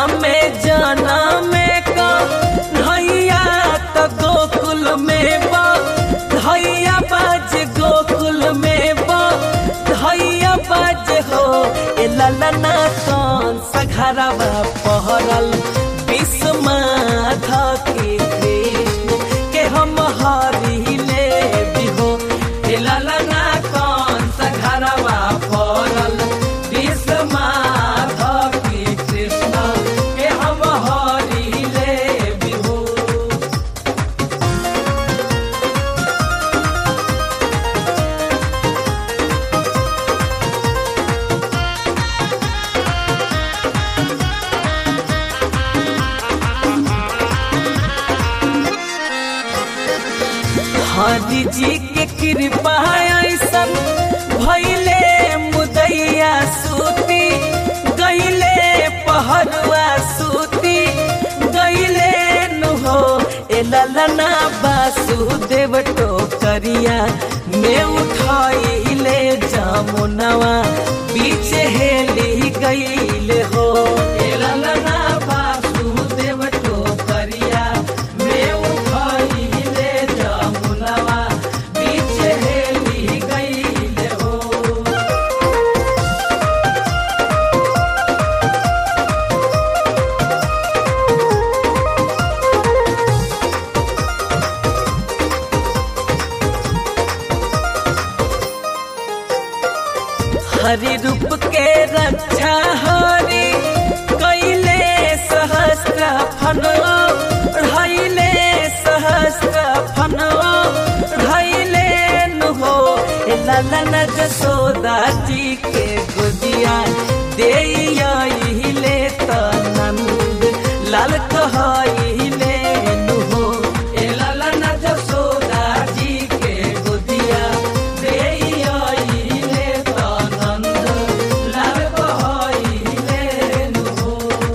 में जाना में का धैया तो गोकुल में बा धैया बाज गोकुल में बा धैया बाज हो ए ललना कौन सघरवा पहरल विस्माधा के कृष्ण के हम हरी ले बिहो ए ललना कौन सघरवा पहरल विस्माधा के कृष्ण के हम हरी ले बिहो हरि जी के कृपा ऐसन भैले मुदैया सूती गैले पहरुआ सूती गैले नुहो ए ललना वासुदेव टोकरिया में उठाइले जामुनवा बीच हेली गईले हो ए ललना वासुदेव टोकरिया में उठाइले जामुनवा बीच हेली गईले हो हरि रूप के रक्षा हरि कैले सहस्त्र फनो ढैले सहस्त्र फनो ढैले नुहो ए ललन जसोदा जी के गुदिया दे ले त नंद लाल कहले नुहो ए ललन जसोदा जी के गुदिया दे ले त नंद लाल कहले नुहो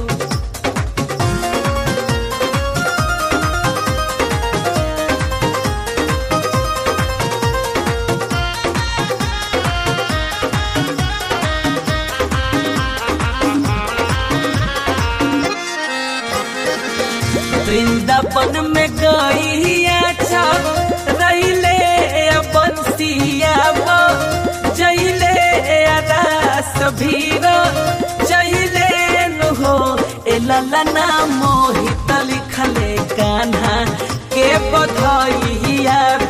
वृंदावन में गईया छप रैले बंसिया जैले रास भीर जैले नुहो ए ललना मोहित लिखले कान्हा के बधैया